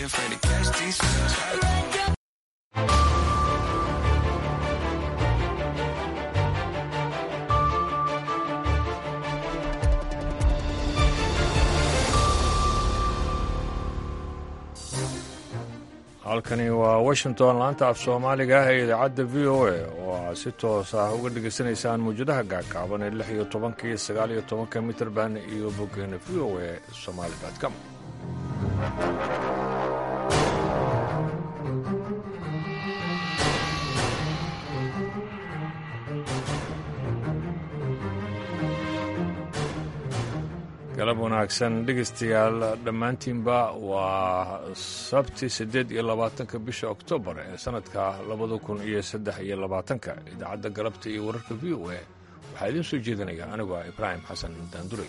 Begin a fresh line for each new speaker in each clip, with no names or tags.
afraid to catch these feels.
halkani waa washington laanta af soomaaliga ah ee idaacadda v o a oo aad si toos ah uga dhegaysanaysaan mawjadaha gaagaaban ee lix iyo tobanka iyo sagaal iyo tobanka mitrband iyo boggeena v o a somaali com galab wanaagsan dhegaystayaal dhammaantiinba waa sabti siddeed iyo labaatanka bisha oktoobar ee sannadka labada kun iyo saddex iyo labaatanka idaacadda galabta iyo wararka v o a waxaa idiin soo jeedinaya anigoo ah ibraahim xasan daanduray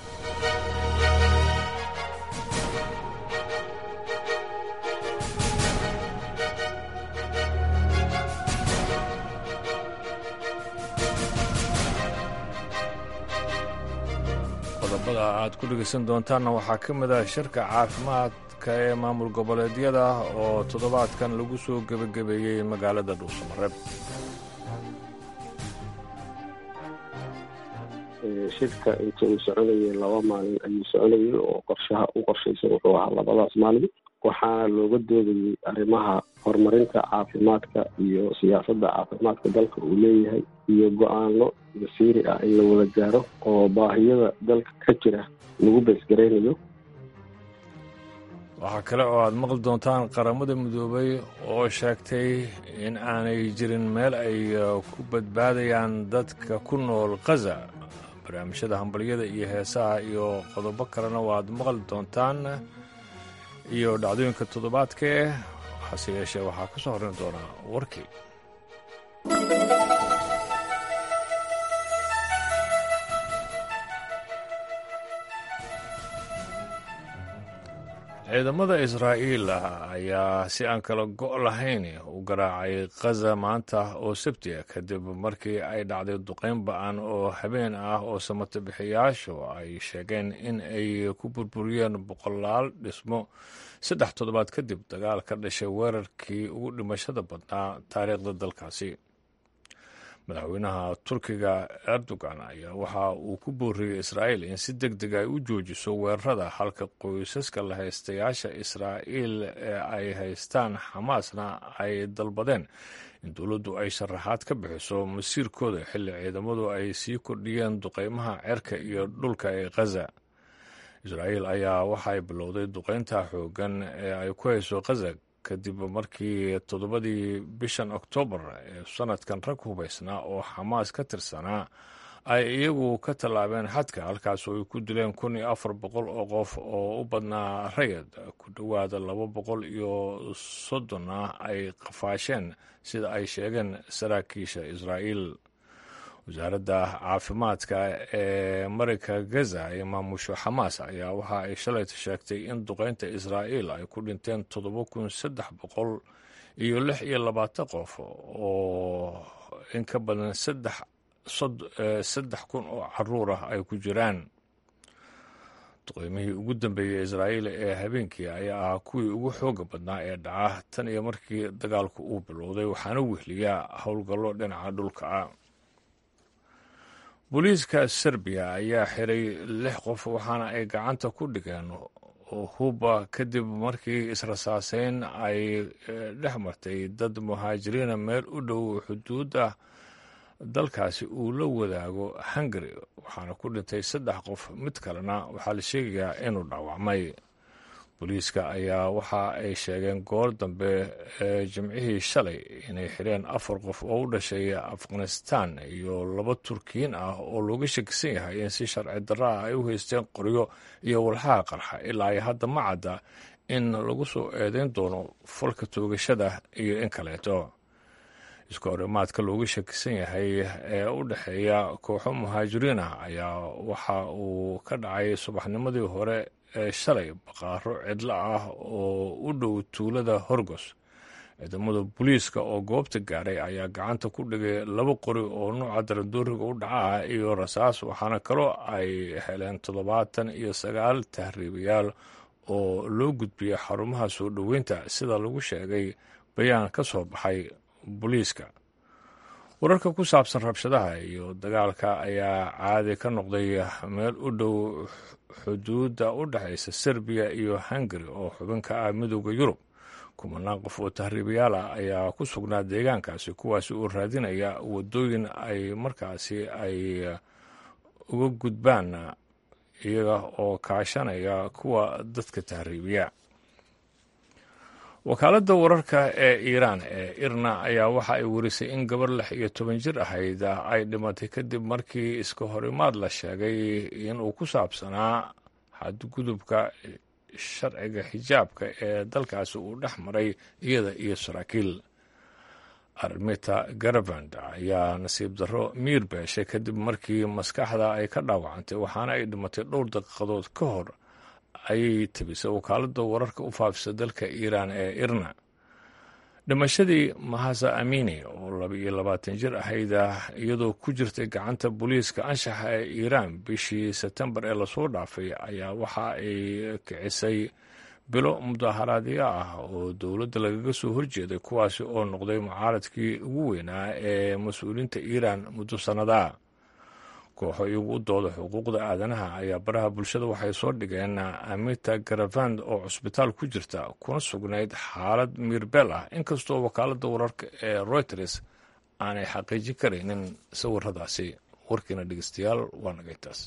qodobada aad ku dhegaysan doontaanna waxaa ka mid ah shirka caafimaadka ee maamul goboleedyada oo toddobaadkan lagu soo gebagabeeyey magaalada dhuusamareeb
shirka inta uu soconayay laba maalin ayuu soconayay oo qorshaha u qorshaysan wuxuu ahaa labadaas maalin waxaana looga doodayay arrimaha horumarinta caafimaadka iyo siyaasadda caafimaadka dalka uu leeyahay iyo go-aano masiiri ah in la wada gaaro oo baahiyada dalka ka jira lagu beesgaraynayo
waxaa kale oo aad maqli doontaan qaramada midoobay oo sheegtay in aanay jirin meel ay ku badbaadayaan dadka ku nool khaza barnaamijyada hambalyada iyo heesaha iyo qodobo kalena waad maqli doontaan iyo dhacdooyinka toddobaadkae hase yeeshee waxaa ka soo horrin doonaa warkii ciidamada israa'iil ayaa si aan kala go' lahayn u garaacay khaza maanta oo sabti ah kadib markii ay dhacday duqayn ba-an oo habeen ah oo samata bixiyaashu ay sheegeen in ay ku burburiyeen boqolaal dhismo saddex toddobaad kadib dagaal ka dhashay weerarkii ugu dhimashada badnaa taariikhda dalkaasi madaxweynaha turkiga erdogan ayaa waxa uu ku booriyey israa'iil in si deg deg ay u joojiso weerarada halka qoysaska la haystayaasha israa'iil ee ay haystaan xamaasna ay dalbadeen in dowladdu ay sharaxaad ka bixiso masiirkooda xilli ciidamadu ay sii kordhiyeen duqeymaha cerka iyo dhulka ee khaza israa'iil ayaa waxaay bilowday duqeynta xooggan ee ay ku hayso khaza kadib markii toddobadii bishan oktoobar ee sanadkan rag hubaysnaa oo xamaas ka tirsanaa ay iyagu ka tallaabeen xadka halkaas oo ay ku dileen kun iyo afar boqol oo qof oo u badnaa rayad ku dhowaada laba boqol iyo soddonna ay qafaasheen sida ay sheegeen saraakiisha israa'iil wasaaradda caafimaadka ee marayka gaza ee maamusho xamaas ayaa waxa ay shalayta sheegtay in duqeynta israa'iil ay ku dhinteen toddoba kun saddex boqol iyo lix iyo labaatan qof oo in ka badan saddex saddex kun oo caruur ah ay ku jiraan duqeymihii ugu dambeeyey israa'iil ee habeenkii ayaa ahaa kuwii ugu xooga badnaa ee dhaca tan iyo markii dagaalku uu bilowday waxaana wehliyaa howlgallo dhinaca dhulka ah booliiska serbiya ayaa xiray lix qof waxaana ay gacanta ku dhigeen huba kadib markii israsaaseyn ay dhex martay dad muhaajiriina meel u dhow xuduudda dalkaasi uu la wadaago hungari waxaana ku dhintay saddex qof mid kalena waxaa la sheegayaa inuu dhaawacmay booliiska ayaa waxa ay sheegeen goor dambe ee jimcihii shalay inay xireen afar qof oo u dhashay afghanistan iyo laba turkiyin ah oo looga shakisan yahay in si sharci darra ah ay u haysteen qoryo iyo walxaha qarxa ilaa ay hadda ma cadda in lagu soo eedeyn doono falka toogashada iyo in kaleeto iska horimaadka looga shakisan yahay ee u dhexeeya kooxo muhaajiriin ah ayaa waxa uu ka dhacay subaxnimadii hore ee shalay baqaaro cidlo ah oo u dhow tuulada horgos ciidamada booliiska oo goobta gaaray ayaa gacanta ku dhigay laba qori oo nuuca darandooriga u dhaca ah iyo rasaas waxaana kaloo ay heleen toddobaatan iyo sagaal tahriibayaal oo loo gudbiyey xarumaha soo dhoweynta sida lagu sheegay bayaan ka soo baxay booliiska wararka ku saabsan rabshadaha iyo dagaalka ayaa caadi ka noqday meel u dhow xuduudda u dhexaysa serbiya iyo hungari oo xubin ka ah midooda yurub kumanaan qof oo tahriibayaal ah ayaa ku sugnaa deegaankaasi kuwaasi oo raadinaya waddooyin ay markaasi ay uga gudbaan iyaga oo kaashanaya kuwa dadka tahriibiya wakaaladda wararka ee iiraan ee irna ayaa waxa ay warisay in gabar lix iyo toban jir ahayd ay dhimatay kadib markii iska horimaad la sheegay inuu ku saabsanaa xadgudubka sharciga xijaabka ee dalkaasi uu dhex maray iyada iyo saraakiil armita garavand ayaa nasiib darro miir beeshay kadib markii maskaxda ay ka dhaawacantay waxaana ay dhimatay dhowr daqiiqadood ka hor ayay tabisay wakaaladda wararka u faafisa dalka iiraan ee irna dhimashadii mahasa amini oo laba iyo labaatan jir ahayda iyadoo ku jirtay gacanta booliiska anshaxa ee iiraan bishii sebtembar ee lasoo dhaafay ayaa waxa ay kicisay bilo mudaharaadyo ah oo dowladda lagaga soo horjeeday kuwaasi oo noqday mucaaradkii ugu weynaa ee mas-uuliyiinta iiraan muddo sannadaa kooxo iyagu u dooda xuquuqda aadanaha ayaa baraha bulshada waxay soo dhigeen amita garavand oo cusbitaal ku jirta kuna sugnayd xaalad miirbeel ah inkastoo wakaaladda wararka ee reuters aanay xaqiijin karaynin sawiradaasi warkiina dhegeystayaal waa nagaytaas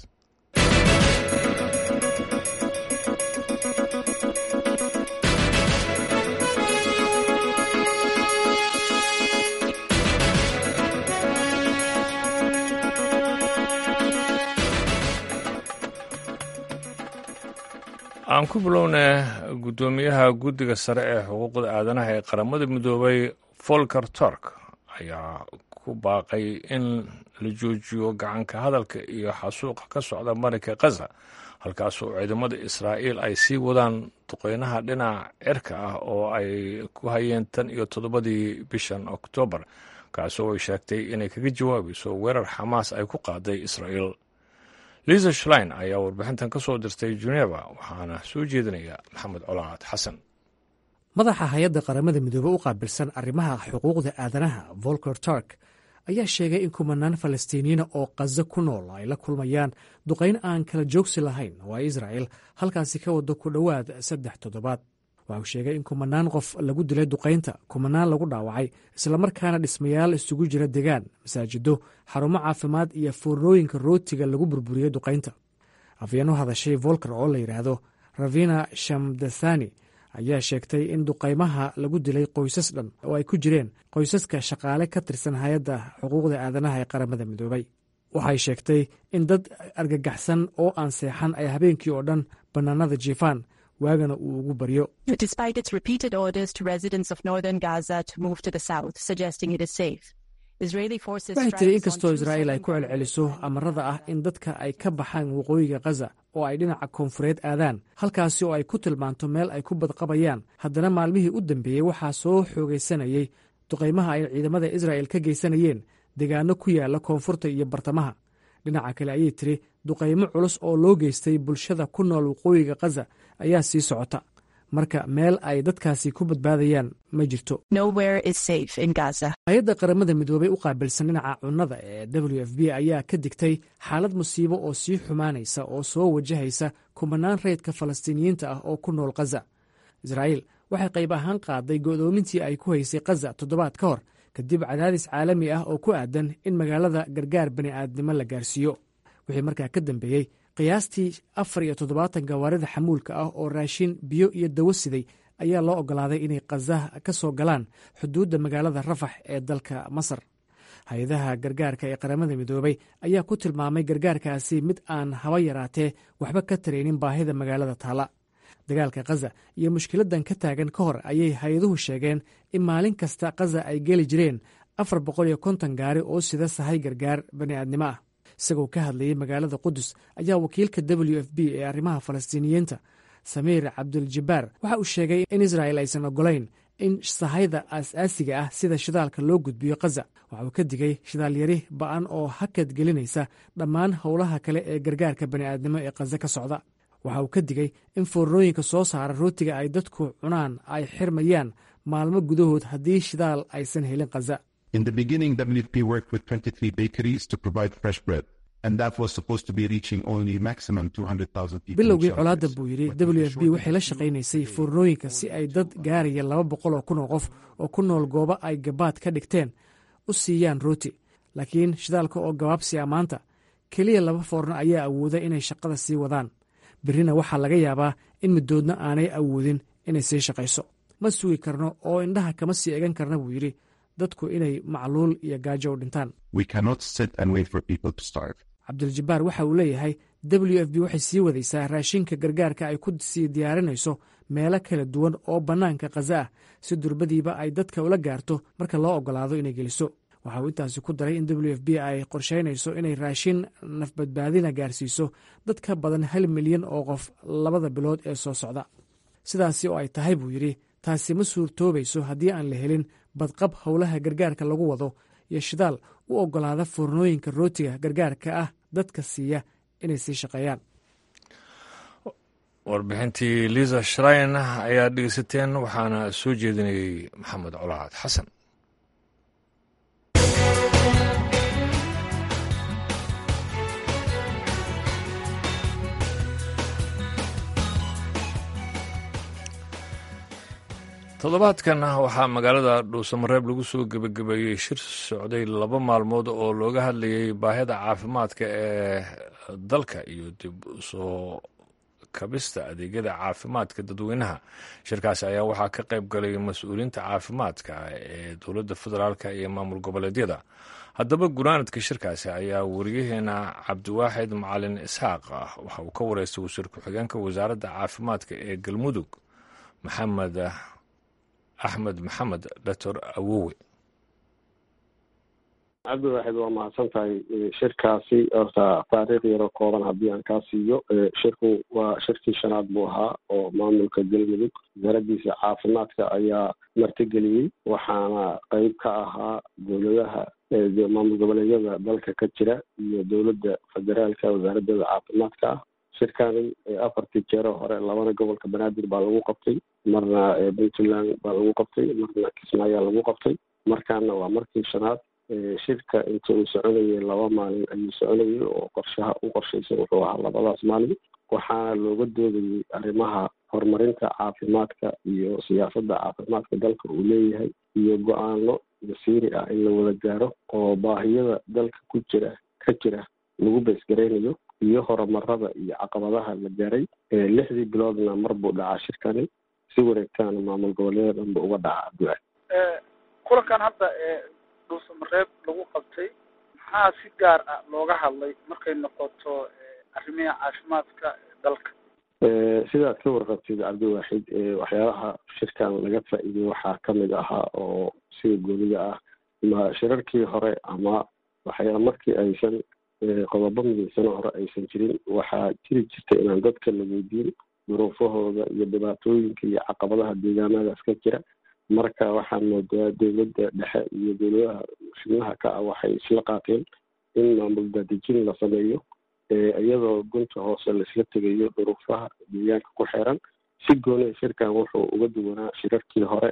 aan ku bilowna guddoomiyaha guddiga sare ee xuquuqda aadanaha ee qaramada midoobay folker tork ayaa ku baaqay in la joojiyo gacanka hadalka iyo xasuuqa ka socda marinka khaza halkaasoo ciidamada israa'iil ay sii wadaan duqeynaha dhinaca cirka ah oo ay ku hayeen tan iyo toddobadii bishan oktoobar kaasoo ay sheegtay inay kaga jawaabayso weerar xamaas ay ku qaaday israa'iil liisa shlein ayaa warbixintan ka soo dirtay geneva waxaana soo jeedinaya maxamed colaad xasan
madaxa hay-adda qaramada midoobe u qaabilsan arrimaha xuquuqda aadanaha volker turk ayaa sheegay in kumanaan falastiiniyiina oo khazo ku nool ay la kulmayaan duqayn aan kala joogsi lahayn oo ay israa'il halkaasi ka wado ku dhowaad saddex toddobaad waxa uu sheegay in kumanaan qof lagu dilay duqaynta kumanaan lagu dhaawacay islamarkaana dhismayaal isugu jira degaan masaajido xarumo caafimaad iyo foornooyinka rootiga lagu burburiyey duqaynta afyeen u hadashay volker oo la yidhaahdo ravina shamdathani ayaa sheegtay in duqaymaha lagu dilay qoysas dhan oo ay ku jireen qoysaska shaqaale ka tirsan hay-adda xuquuqda aadanaha ee qaramada midoobay waxay sheegtay in dad argagaxsan oo aan seexan ay habeenkii oo dhan bannaanada jiifaan waagana uu ugu baryo waxay tiri inkastoo israa'iil ay ku celceliso amarada ah in dadka ay ka baxaan waqooyiga khaza oo ay dhinaca koonfureed aadaan halkaasi oo ay ku tilmaanto meel ay ku badqabayaan haddana maalmihii u dambeeyey waxaa soo xoogaysanayey duqaymaha ay ciidamada israa'il ka geysanayeen degaano ku yaala koonfurta iyo bartamaha dhinaca kale ayay tiri duqaymo culus oo loo geystay bulshada ku nool waqooyiga khaza ayaa sii socota marka meel ay dadkaasi ku badbaadayaan ma jirto hay-adda qaramada midoobey u qaabilsan dhinaca cunnada ee w f b ayaa ka digtay xaalad musiibo oo sii xumaanaysa oo soo wajahaysa kumanaan reydka falastiiniyiinta ah oo ku nool khaza israa'iil waxay qayb ahaan qaaday go'doomintii ay ku haysay khaza toddobaad ka hor kadib cadaadis caalami ah oo ku aadan in magaalada gargaar bani'aadnimo la gaarsiiyo wixii markaa ka dambeeyey qiyaastii afar iyo toddobaatan gawaarida xamuulka ah oo raashin biyo iyo dawo siday ayaa loo oggolaaday inay khaza ka soo galaan xuduudda magaalada rafax ee dalka masar hay-adaha gargaarka ee qaramada midoobey ayaa ku tilmaamay gargaarkaasi mid aan haba yaraatee waxba ka taraynin baahida magaalada taala dagaalka khaza iyo mushkiladan ka taagan ka hor ayay hay-aduhu sheegeen in maalin kasta khaza ay geli jireen afar boqol iyo konton gaari oo sida sahay gargaar bani'aadnimo ah isagoo ka hadlayay magaalada qudus ayaa wakiilka w f b ee arrimaha falastiiniyiinta samiir cabduljabaar waxa uu sheegay in israa'il aysan ogolayn in sahayda aas-aasiga ah sida shidaalka loo gudbiyo khaza waxa uu ka digay shidaalyari ba'an oo hakad gelinaysa dhammaan howlaha kale ee gargaarka bani'aadnimo ee khaza ka socda waxa uu ka digay in foornooyinka soo saara rootiga ay dadku cunaan ay xirmayaan maalmo gudahood haddii shidaal aysan helin khaza
In the beginning, WFP worked with 23 bakeries to provide fresh bread, and that was supposed to be reaching only maximum 200,000 people. in
bilowgii
shelters.
colaadda buu yidhi
But with
w
the
f b waxay la
shortage of
shaqaynaysay foornooyinka si ay dad gaaraya laba boqol oo kun oo qof oo ku nool goobo ay gabaad ka dhigteen u siiyaan rooti laakiin shidaalka oo gabaabsi a maanta keliya laba foorno ayaa awooda inay shaqada sii wadaan berrina waxaa laga yaabaa in middoodna aanay awoodin inay sii shaqayso ma sugi karno oo indhaha kama sii egan karna buu yidhi dadku inay macluul iyo gaajo u dhintaan
We cannot sit and wait for people to starve.
cabdiljabbaar waxa uu leeyahay w f b waxay sii wadaysaa raashinka gargaarka ay ku sii diyaarinayso meelo kala duwan oo bannaanka khaza ah si durbadiiba ay dadka ula gaarto marka loo oggolaado inay geliso waxa uu intaasi ku daray in w f b ay qorshaynayso inay raashin nafbadbaadina gaarsiiso dad ka badan hal milyan oo qof labada bilood ee soo socda sidaasi oo ay tahay buu yidhi taasi ma suurtoobayso haddii aan la helin badqab howlaha gargaarka lagu wado iyo shidaal u oggolaada foornooyinka rootiga gargaarka ah dadka siiya inay sii shaqeeyaan
warbixintii liisa shrain ayaa dhegeysateen waxaana soo jeedinayey maxamed colaad xasan toddobaadkan waxaa magaalada dhuusamareeb lagu soo gebagabeeyey shir socday laba maalmood oo looga hadlayay baahida caafimaadka ee dalka iyo dib usoo kabista adeegyada caafimaadka dadweynaha shirkaasi ayaa waxaa ka qayb galay mas-uuliyiinta caafimaadka ee dowladda federaalka iyo maamul goboleedyada haddaba gunaanadka shirkaasi ayaa wariyaheena cabdiwaaxid macalin isxaaq ah waxa uu ka wareystay wasiir ku-xigeenka wasaaradda caafimaadka ee galmudug maxamed axmed maxamed doctor awowe
cabdiwaaxid waa mahadsan tahay shirkaasi horta taariikh yaro kooban haddii aan kaa siiyo shirku waa shirkii shanaad buu ahaa oo maamulka galmudug wasaaraddiisa caafimaadka ayaa martigeliyey waxaana qeyb ka ahaa dowladaha maamul goboleedyada dalka ka jira iyo dowladda federaalka wasaaraddeeda caafimaadka ah shirkani afartii jeero hore labana gobolka banaadir baa lagu qabtay marna puntland baa lagu qabtay marna kismaayaa lagu qabtay markaana waa markii shanaad shirka inta uu soconayay laba maalin ayuu soconayay oo qorshaha u qorshaysan wuxuu ahaa labadaas maalin waxaana looga doodayay arrimaha horumarinta caafimaadka iyo siyaasadda caafimaadka dalka uu leeyahay iyo go-aano masiiri ah in la wada gaaro oo baahiyada dalka ku jira ka jira lagu beesgaraynayo iyo horumarada iyo caqabadaha la gaaray lixdii biloodna mar buu dhacaa shirkani si wareegtaana maamul goboleeda dhanba uga dhaca abduaa
kulankan hadda ee dhuusamareeb lagu qabtay maxaa si gaar ah looga hadlay markay noqoto arrimiha caafimaadka dalka
sidaad ka warqabtid cabdiwaaxid waxyaabaha shirkan laga faa'iidey waxaa kamid ahaa oo sida gooniga ah ma shirarkii hore ama waxyaa markii aysan qodobo midaysano hore aysan jirin waxaa jiri jirta inaan dadka la weydiin duruufahooda iyo dhibaatooyinka iyo caqabadaha deegaanadaas ka jira marka waxaa moodaa dowladda dhexe iyo dowladaha xubnaha ka ah waxay isla qaateen in maamul daadejin la sameeyo iyadoo gunta hoose laisla tegayo duruufaha deegaanka ku xeeran si gooniha shirkan wuxuu uga duwanaa shirarkii hore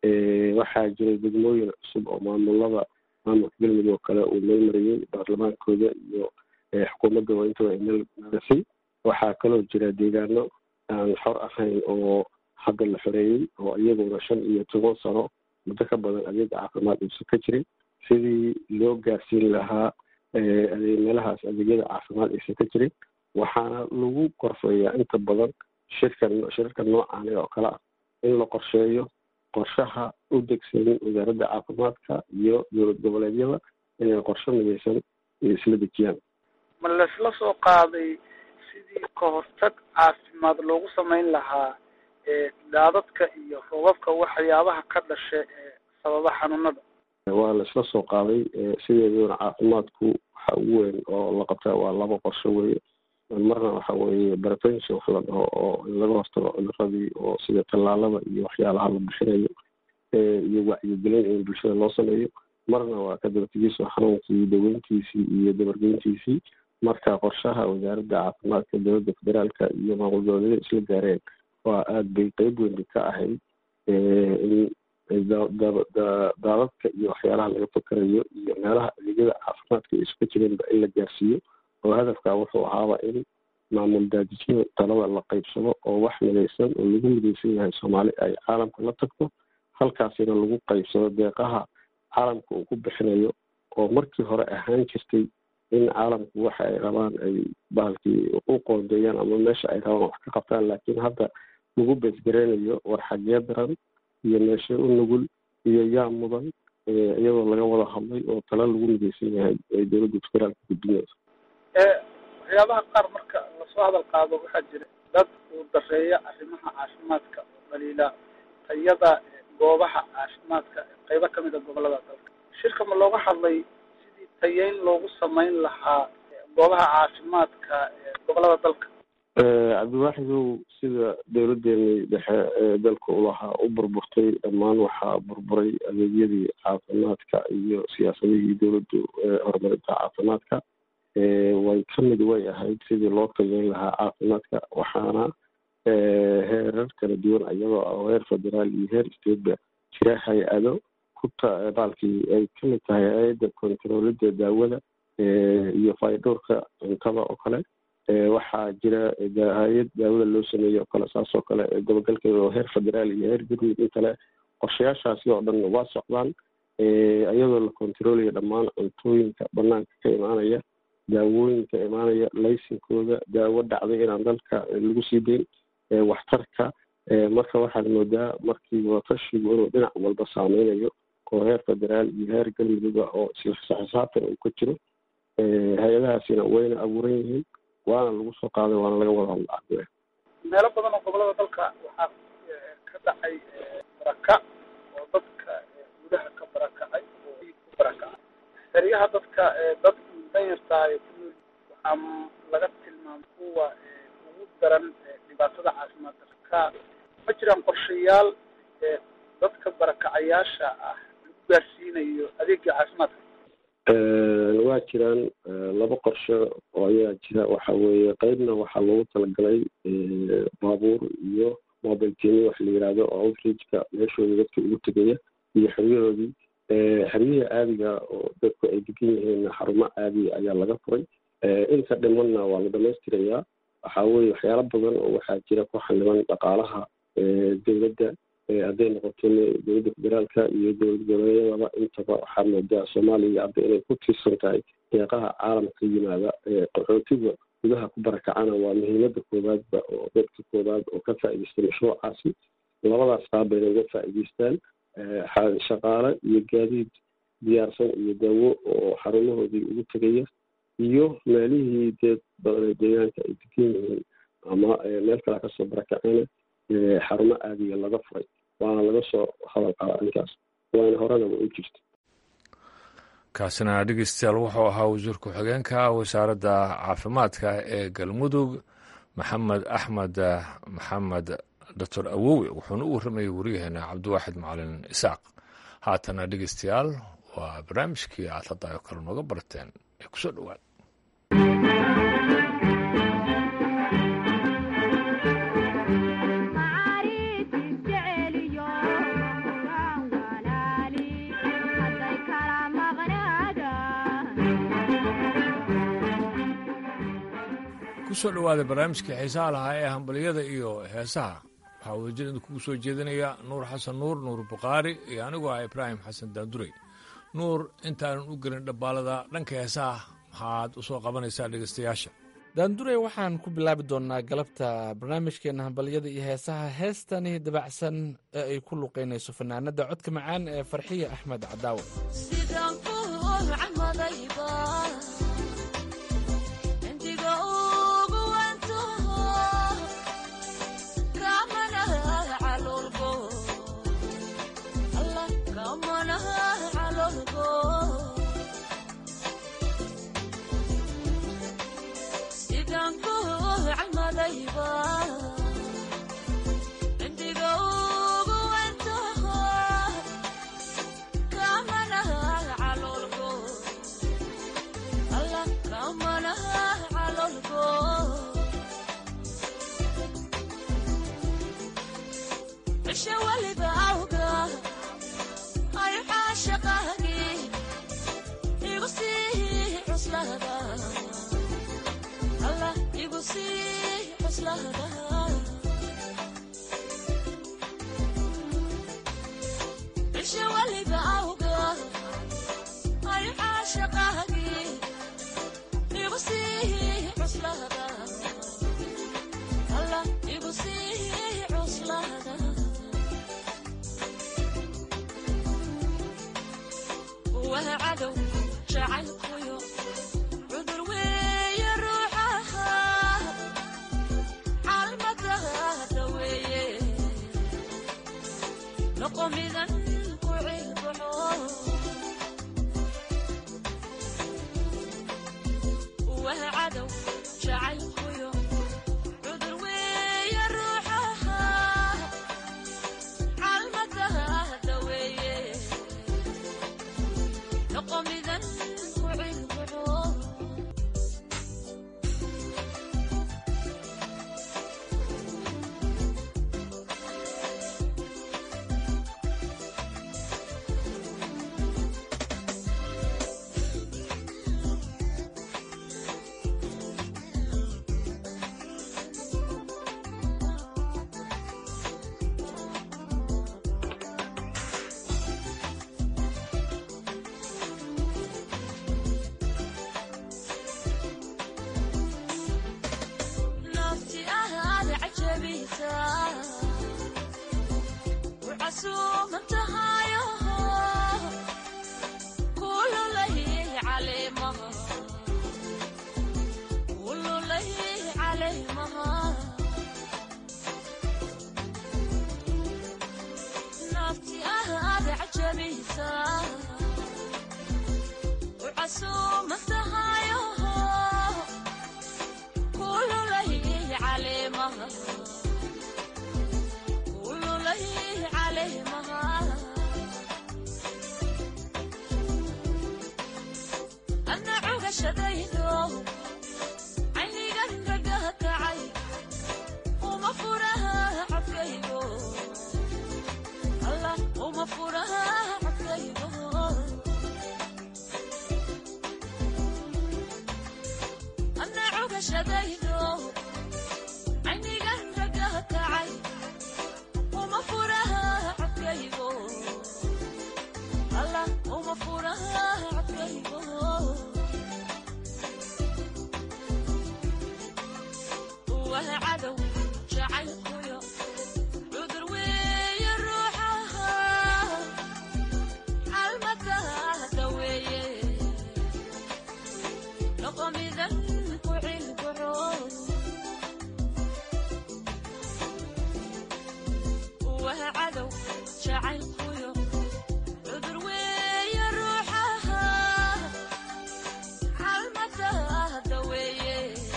waxaa jiray degmooyin cusub oo maamulada maamulka galmudug oo kale uu meel mariyey baarlamaankooda iyo xukuumadda waa intaba meel marisay waxaa kaloo jira deegaano aan xor ahayn oo hadda la xoreeyey oo iyaguna shan iyo toban sano muddo ka badan adeeg caafimaad uusan ka jirin sidii loo gaarsiin lahaa meelahaas adeegyada caafimaad aysan ka jirin waxaana lagu qorfeeyaa inta badan shirkan shirarka noocaani oo kale ah in la qorsheeyo qorshaha u degsanin wasaaradda caafimaadka iyo dowlad goboleedyada inay qorshe midaysan isla dejiyaan
ma laisla soo qaaday sidii ka hortag caafimaad loogu samayn lahaa daadadka iyo roobabka waxyaabaha ka dhasha ee sababa xanuunada
waa la isla soo qaaday sideeduna caafimaadku waxa ugu weyn oo la qabtaa waa laba qorsho weeye marna waxa weeye prevention wax la dhaho oo in laga hortago cuduradii oo sida tallaalada iyo waxyaalaha la bixinayo iyo wacyigelin in bulshada loo sameeyo marna waa ka dabategiso xanuunkii daweyntiisii iyo dabargeyntiisii marka qorshaha wasaaradda caafimaadka dowladda federaalka iyo maamul goboleedyada isla gaareen waa aada bay qeyb weyn ka ahayd in daadadka iyo waxyaalaha laga fakarayo iyo meelaha adeegyada caafimaadka ay iska jireenba in la gaarsiiyo oo hadafka wuxuu ahaaba in maamul daadijyo talada la qeybsado oo wax midaysan oo lagu midaysan yahay soomaali ay caalamka la tagto halkaasina lagu qeybsado deeqaha caalamka uu ku bixinayo oo markii hore ahaan jirtay in caalamku waxa ay rabaan ay bahalkii u qoondeeyaan ama meesha ay rabaan wax ka qabtaan laakiin hadda lagu beesgareynayo war xagee daran iyo meeshe u nugul iyo yaa mudan iyadoo laga wada hadlay oo tala lagu midaysan yahay ay dowladda federaalka gudbinayso
waxyaabaha qaar marka lasoo hadal qaado waxaa jira dad uu dareeya arrimaha caafimaadka oo dhaliila tayada goobaha caafimaadka qeybo kamid a gobolada dalka shirka ma looga hadlay sidii tayeyn loogu samayn lahaa goobaha caafimaadka ee gobolada dalka
cabdiwaaxidow sida dowladeeni dhexe ee dalka ulahaa u burburtay dhammaan waxaa burburay adeegyadii caafimaadka iyo siyaasadihii dowladdu horumarinta caafimaadka way kamid way ahayd sidii loo tageyn lahaa caafimaadka waxaana heerar kala duwan iyadoo ah heer federaal iyo heer stateba jira hay-ado kuta baalkii ay kamid tahay hay-adda kontaroolida daawada iyo faydhowrka cuntada oo kale waxaa jira hay-ad daawada loo sameeyo oo kale saas oo kale gobogalkeeda oo heer federaal iyo heer galmud in kale qorshayaashaasi oo dhan waa socdaan iyadoo la kontaroolaya dhammaan cuntooyinka banaanka ka imaanaya daawooyinka imaanaya laysinkooda daawo dhacday inaan dalka lagu sii deyn waxtarka marka waxaad moodaa markii watashigu inuu dhinac walba saameynayo oo heer federaal iyo heer galmuduga oo isla xisaabtan uu ka jiro hay-adahaasina wayna abuuran yihiin waana lagu soo qaaday waana laga wada hadla
meelo badan oo gobolada dalka waxaa ka dhacay baraka oo dadka gudaha ka barakacay oo ku barakacay xeryaha dadka dad danyartaa ee ku nool waxaa laga tilmaamay kuwa ugu daran dhibaatada caafimaad darka ma jiraan qorshayaal dadka barakacayaasha ah lagu gaarsiinayo adeega caafimaadka
waa jiraan laba qorshe oo ayaa jira waxa weeye qeybna waxaa loogu talagalay baabuur iyo mobile tini wax la yihahdo oo outreachka meeshooda dadka ugu tegaya iyo xeryahoodii xeryihii caadiga oo dadku ay degan yihiin xarumo caadi ayaa laga furay inta dhimanna waa la dhamaystirayaa waxa weye waxyaalo badan oo waxaa jira ku xaniban dhaqaalaha dowladda hadday noqoto dowladda federaalka iyo dowlad goboleedyadaba intaba waxaa moodaa soomaaliya hadda inay ku tiirsan tahay deeqaha caalamka yimaada qaxootiga gudaha ku barakacana waa muhiimada koowaadba oo dadka koowaad oo ka faa'idaystay mashruucaasi labadaas qaab bayna uga faa'idaystaan shaqaale iyo gaadiid diyaarsan iyo daawo oo xarumahoodii ugu tegaya iyo meelihii dee badanee deegaanka ay degan yihiin ama meel kale kasoo barakacena xarumo aadiya laga furay waana laga soo hadal qaada arrinkaas waana horenaba u jirta
kaasina dhegeystayaal wuxuu ahaa wasiir ku-xigeenka wasaaradda caafimaadka ee galmudug maxamed axmed maxamed doctor awowe wuxuuna u warramayay wariyaheena cabdiwaaxid macalin isaaq haatana dhegeystayaal waa barnaamijkii aad hadda oo kale nooga barteen ee kusoo dhowaad kusoo dhowaada barnaamijkii xiisaha lahaa ee hambaliyada iyo heesaha waxaa wadajir idinkugu soo jeedinaya nuur xasan nuur nuur bukhaari iyo anigoo ah ibraahim xasan daanduray nuur intaanan u gelin dhabbaalada dhanka heesaha maxaad u soo qabanaysaa dhegaystayaasha
daanduray waxaan ku bilaabi doonnaa galabta barnaamijkeenna hambalyada iyo heesaha heestani dabacsan ee ay ku luqaynayso fanaanadda codka macaan ee farxiya axmed cadaawe
Indigo cisho weliba awga ay caashaqaagii igu sii cuslada allah igu sii cuslada cisho weliba awga ay caashaqaagii igu sii cuslada allah igu sii cuslada waa cadow jacaylkuyo cudur weeye ruuxaha caalmadaada weeye noqomidan ku cilbaxo waa cadow jacaylkuyo cudur weeye ruuxaha caalmadaada weeye noqomidan ku cilbaxo nafti ahaada cajabisa ucasuuman tahayo kululay caleemaha kululay caleemaha nafti ahaada cajabisa ucasuuman tahayo kululay caleemaha kululay caleemaha anna cugashadaydo caynigan gagaha kacay uma furaha codkaygo allah uma furaha codkaygo anna cugashadaydo caynigan ragaha kacay uma furaha codkaygo allah uma furaha codkaygo waa cadow jacaylkuyo cudur weeye ruuxaha caalmadaada weeye noqomidan ku cilbaxo waa cadow jacaylkuyo cudur weeye ruuxaha caalmadaada weeye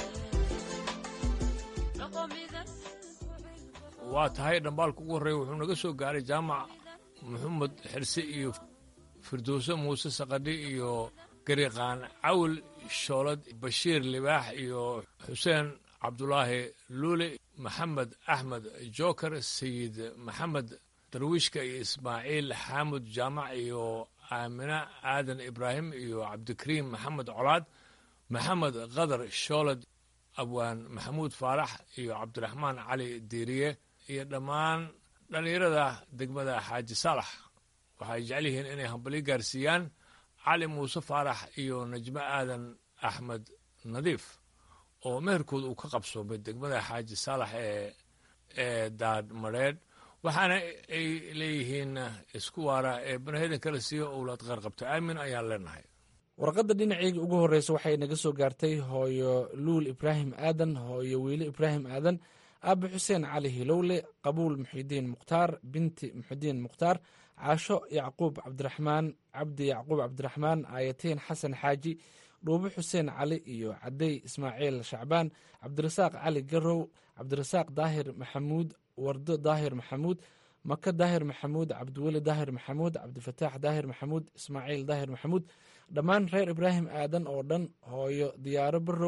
noqomidan
waa tahay dhambaalka ugu horreeya wuxuu naga soo gaaray jaamac maxamed xirse iyo firdowse muuse saqadhi iyo gariqaan cawl shoolad bashiir libaax iyo xuseen cabdulaahi luule maxamed axmed joker sayid maxamed darwiishka iyo ismaaciil xaamud jaamac iyo aamina aadan ibraahim iyo cabdikariim maxamed colaad maxamed qadar shoolad abwaan maxamuud faarax iyo cabdiraxmaan cali diiriye iyo dhammaan dhallinyarada degmada xaaji saalax waxay jecel yihiin inay hambali gaarsiiyaan cali muuse faarax iyo najmo aadan axmed nadiif oo meherkooda uu ka qabsoomay degmada xaaji saalax ee ee daadmadheedh waxaana ay leeyihiin isku waara ee banaheedan kala siiyo owlaad qaar qabta aamin ayaan leenahay
warqadda dhinaceyga ugu horreysa waxay naga soo gaartay hooyo luul ibraahim aadan hooyo wiile ibraahim aadan aabe xuseen cali hilowle qabuul muxidiin mukhtaar binti muxidiin mukhtaar caasho yacquub cabdiraxmaan cabdi yacquub cabdiraxmaan aayatiin xasan xaaji dhuubo xuseen cali iyo cadey ismaaciil shacbaan cabdirasaaq cali garow cabdirasaaq daahir maxamuud wardo daahir maxamuud maka daahir maxamuud cabdiweli daahir maxamuud cabdifataax daahir maxamuud ismaaciil daahir maxamuud dhammaan reer ibraahim aadan oo dhan hooyo diyaaro barow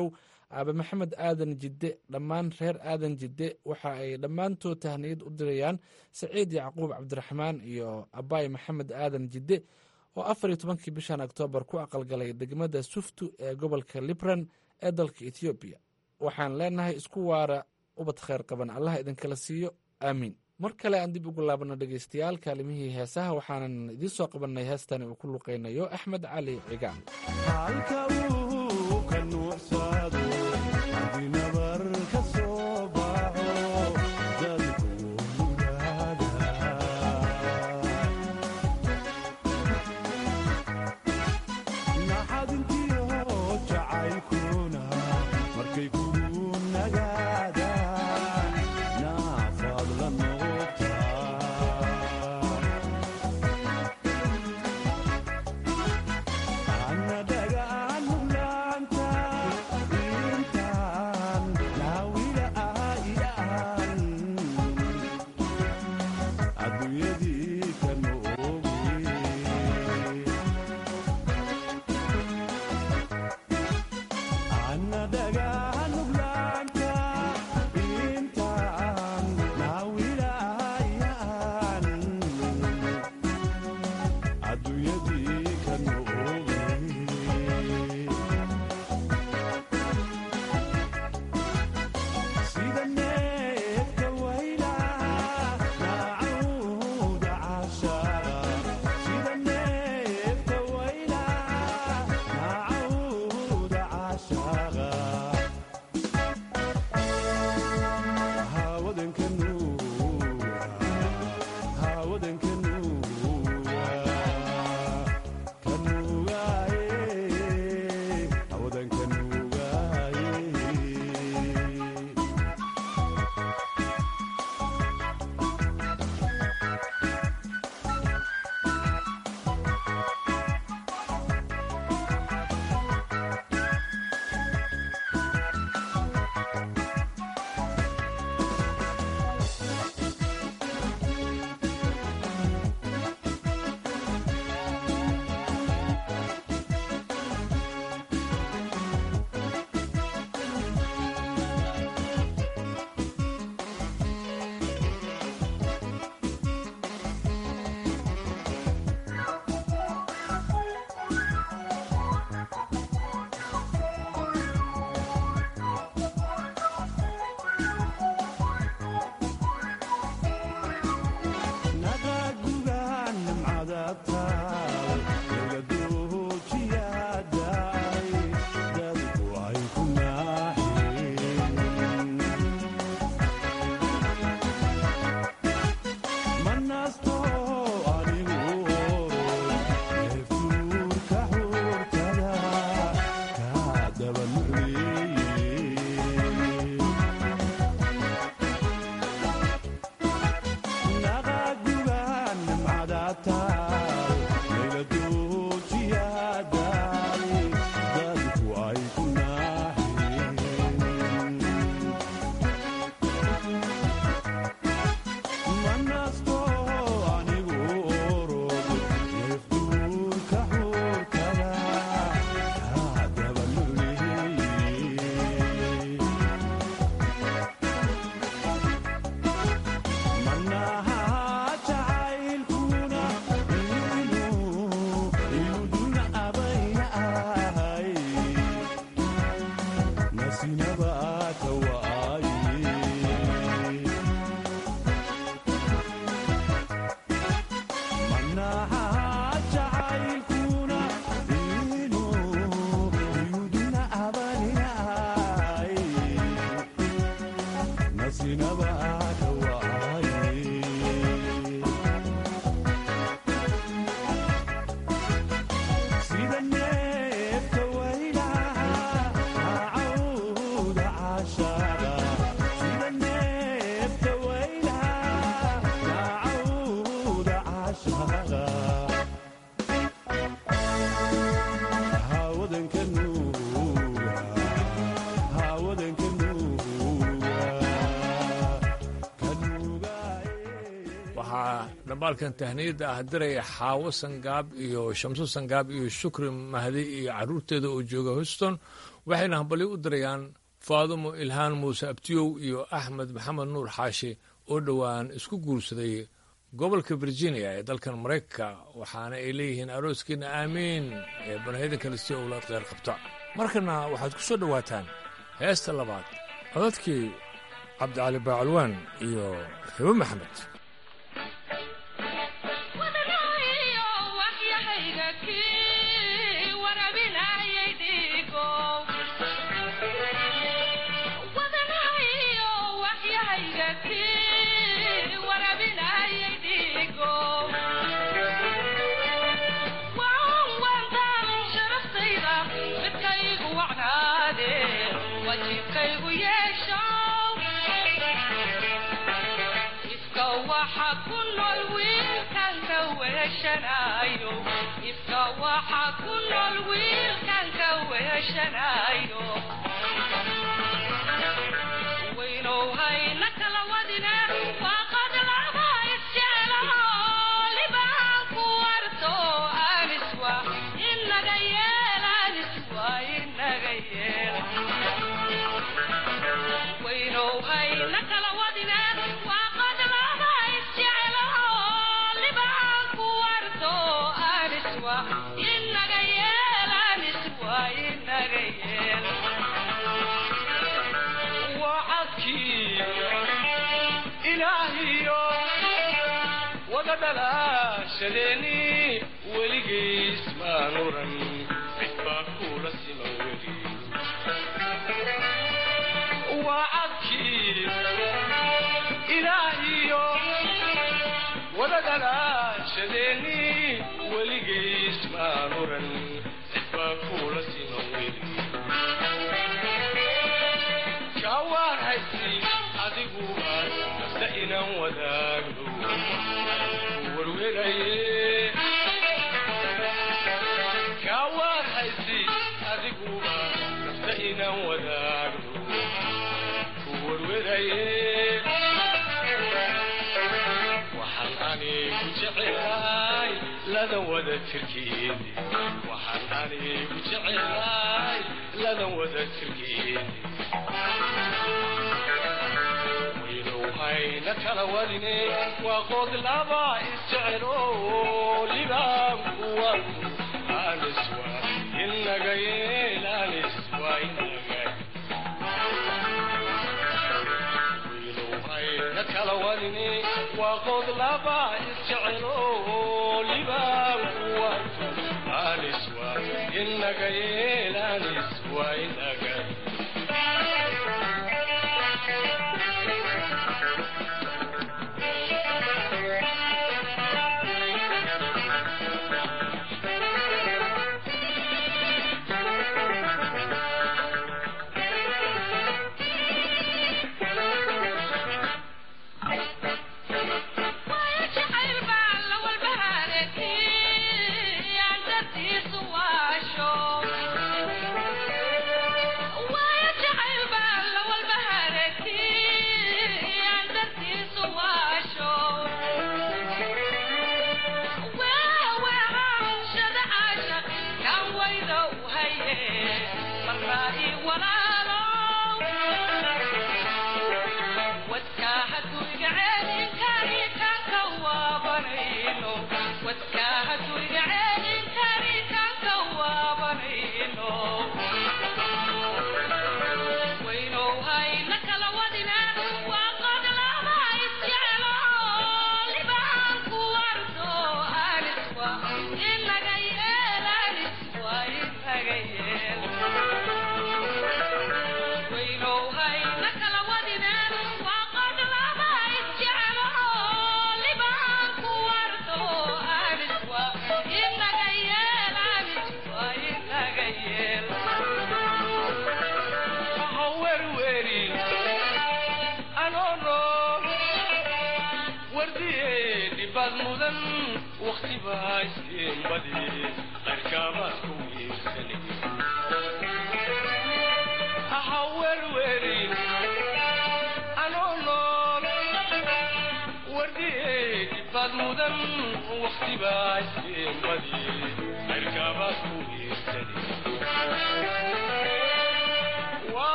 aabe maxamed aadan jidde dhammaan reer aadan jidde waxa ay dhammaantood tahniyad u dirayaan saciid yacquub cabdiraxmaan iyo abaay maxamed aadan jidde oo afar iyo tobankii bishan oktoobar ku aqalgalay degmada suftu ee gobolka libran ee dalka etoobiya waxaan leenahay isku waara ubad kheyr qaban allah idinkala siiyo aamiin mar kale aan dib ugu laabano dhegeystayaal kaalimihii heesaha waxaanan idiin soo qabannay heestani uu ku luqeynayo axmed cali cigaan
halka uu ka nuucsado haddii nabar ka soo baxo dadku naxadintiyo jacaylkuna markay kugu nagaadaan naafaad la noqotaa annadagaan muglaanta intaan naawila ahayan adduunyadii ka noogi annadagaan muglaanta intaan naawila ahayan adduunyadii ka noogi sida neefka waylaha naacawda cashaara sida neefka waylaha naacawda cashaara hawadanka nuura hawadanka nuura kanuugaaye hawadanka nuugaaye naqagugaan nimcada taal egadoojiyaadaay dadku ay ku naaxeen manasto anigu neeftuurka xuurtada kaa dabanucleeye naqagugaan nimcada taal layladoojiyaadaay dadku ay ku naaxeen manasto anigu orod neeftuurka xuurkada kaa dabaluleeye manaha jacaylkuna inuu inuduna abayahay nasinaba ka waaye manaha jacaylkuna inuu inuduna abayahay nasinaba ka waaye sida neefka waylaha naacawda cashaara sida neefka waylaha naacawda cashaara hawadanka nuuga hawadanka nuuga ka nuugaaye
waxaa dhambaalkan tahniyadda ah diraya xaawo sangaab iyo shamso sangaab iyo shukri mahdi iyo caruurteeda oo jooga houston waxayna hambalyo u dirayaan faadumo ilhaan muuse abtiyow iyo axmed maxamed nuur xaashi oo dhowaan isku guursaday gobolka virginia ee dalkan maraykanka waxaana ay leeyihiin arooskiina aamiin ee banahyadan kale si owlaad qeyr qabta markana waxaad ku soo dhowaataan heesta labaad codadkii cabdicali baacalwaan iyo xibo maxamed
ifka waxa ku nool wiilkan ka weheshanayo waynow hayna kala wadine waaqad laba isjeclaho libaan ku warto aniswa inaga yeel aniswa inaga yeel waynow hayna kala wadine waaqad laba isjeclaho libaan ku warto aniswa inaga yeel aniswa inaga yeel
wacadkii ilaahiyo wada dhalaashadeeni weligiis maan oran cid baa kula siman weli wacadkii ilaahiyo wada dhalaashadeeni weligiis maan oran cid baa kula siman weli kawaarhaysi adigu nafta inaan wadaagno warweraye kawaarhaysi adigu nafta inaan wadaagno ku warweraye waxaan anigu jecelahay ladan wada jirkeedi waxaan anigu jecelahay ladan wada jirkeedi waynow hayna kala wadine waa qood laba isjecelo libaankuwa aniswa inaga yeel aniswa inaga waynow hayna kala wadine waa qood laba isjecelo libaankuwa aniswa inaga yeel aniswa inaga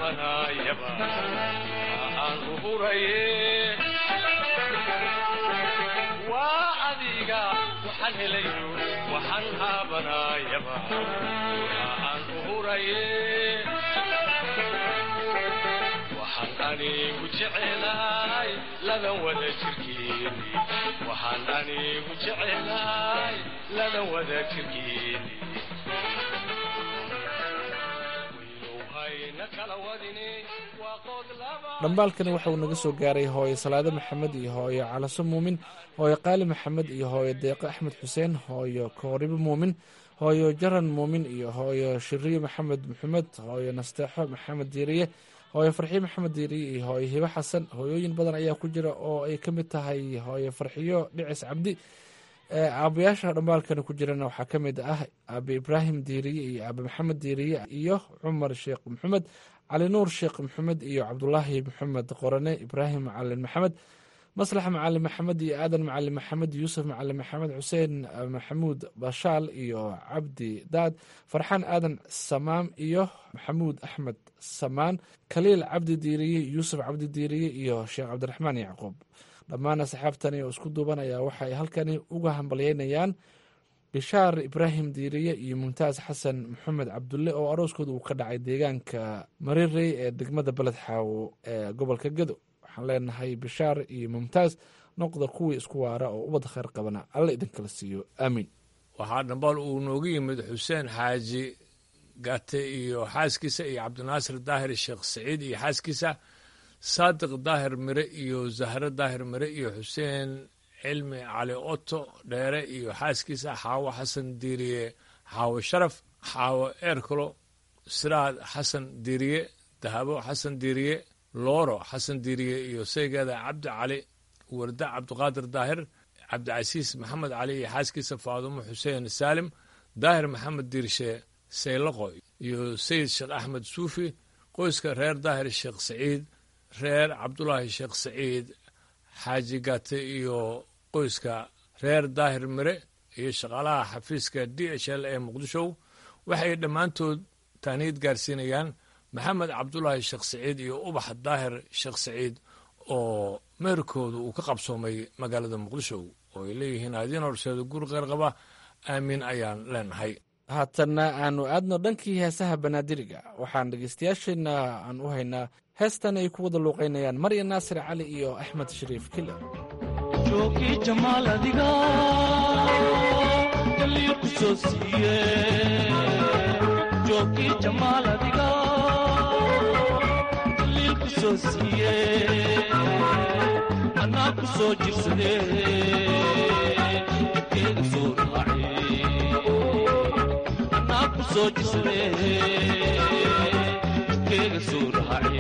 haabanayaba aan u huraye waa adiga waxaan helayo waxaan haabanayaba aan u huraye waxaan anigu jecelahay ladan wada jirkeeni waxaan anigu jecelahay ladan wada jirkeeni wiilowhayna kala wadine waa qood laba
dhambaalkani waxa uu naga soo gaaray hooye salaado maxamed iyo hooyo calaso muumin hooyo qaali maxamed iyo hooyo deeqo axmed xuseen hooyo kooribo muumin hooyo jaran muumin iyo hooyo shiriye maxamed maxamed hooyo nasteexo maxamed diiriye hooyo farxiyo maxamed diiriye iyo hooyo hibo xasan hooyooyin badan ayaa ku jira oo ay ka mid tahay hooyo farxiyo dhicis cabdi ee aabayaasha dhambaalkani ku jirana waxaa ka mid ah aabe ibraahim diiriye iyo aabe maxamed diiriye iyo cumar sheekh maxamed cali nuur sheekh maxamed iyo cabdulaahi maxamed qorane ibraahim macalin maxamed maslax macalin maxamed iyo aadan macalin maxamed yuusuf macalin maxamed xuseen maxamuud bashaal iyo cabdi daad farxaan aadan samaam iyo maxamuud axmed samaan khaliil cabdi diiriye yuusuf cabdi diiriye iyo sheekh cabdiraxmaan yacquub dhammaan asxaabtani oo isku duubanaya waxa ay halkani uga hambalyeynayaan bishaar ibraahim diiriye iyo mumtaas xasan maxamed cabdulle oo arooskooda uu ka dhacay deegaanka marirey ee degmada beled xaawo ee gobolka gedo waxaan leenahay bishaar iyo mumtaas noqda kuwii isku waara oo ubad khayr qabana alla idinkala siiyo aamiin
waxaa dhambaal uu noogu yimid xuseen xaaji gate iyo xaaskiisa iyo cabdinaasir daahir sheekh saciid iyo xaaskiisa saadiq daahir mire iyo zahre daahir mire iyo xuseen cilmi cali oto dheere iyo xaaskiisa xaawo xasan diiriye xaawo sharaf xaawo eerkalo siraad xasan diiriye dahabo xasan diiriye looro xasan diiriye iyo saygeeda cabdi cali warda cabdiqaadir daahir cabdicasiis maxamed cali iyo xaaskiisa faadumo xuseen saalim daahir maxamed diirshe saylaqo iyo sayid sheekh axmed suufi qoyska reer daahir sheekh saciid reer cabdulaahi sheekh saciid xaaji gate iyo qoyska reer daahir mire iyo shaqaalaha xafiiska d h l ee muqdisho waxay dhammaantood taaniid gaarsiinayaan maxamed cabdulaahi sheekh saciid iyo ubax daahir sheekh saciid oo meherkooda uu ka qabsoomay magaalada muqdisho oo ay leeyihiin adiin horseeda guri qeyr qaba aamiin ayaan leenahay
haatanna aanu aadno dhankii heesaha banaadiriga waxaan dhegeystayaasheenna aan u haynaa heestan ay ku wada luuqaynayaan marya naasir cali iyo axmed shariif kile
joogii jamaal adiga galii ku soo siiye joogii jamaal adiga galii ku soo siiye anaa ku soo jirsade jidkeeda soo raace anaa ku soo jirsade jidkeeda soo raace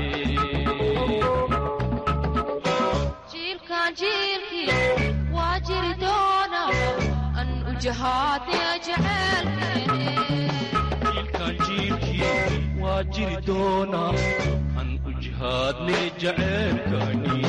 jiilkan jiilkii waa jiri doona an u jahaadnaya jecelkeene
jiilkan jiilkii waa jiri doonaa an u jihaadne jaceelkani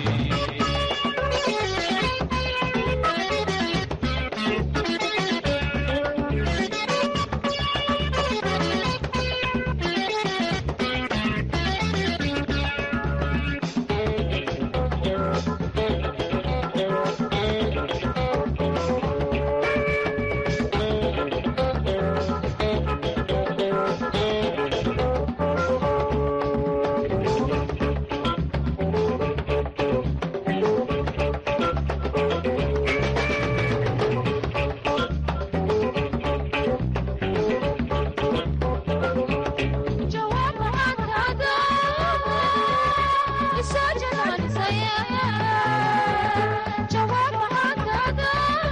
jawaab macaankaada isoo janaanisaya jawaab macaankaada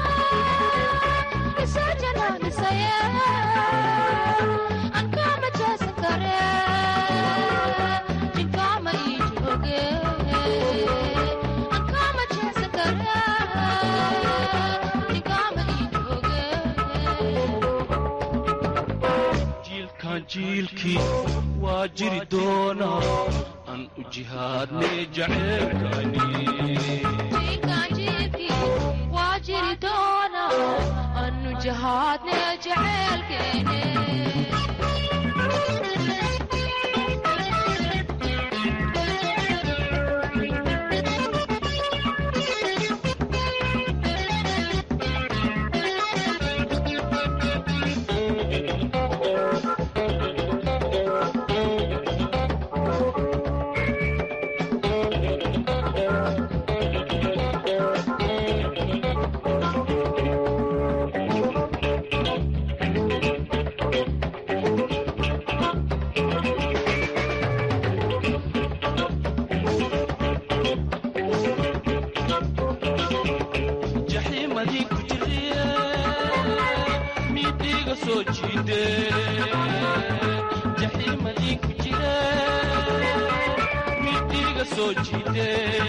isoo janaanisaya an kaama jaasan kare jinkaama ii jooge an kaama jaasan kare jinkaama ii jooge
jiilkan jiilkii waa jiri doonaa an u jihaadne jaceelkani
waa jiri doona anu jahaadne jeceelkeene
soo jiide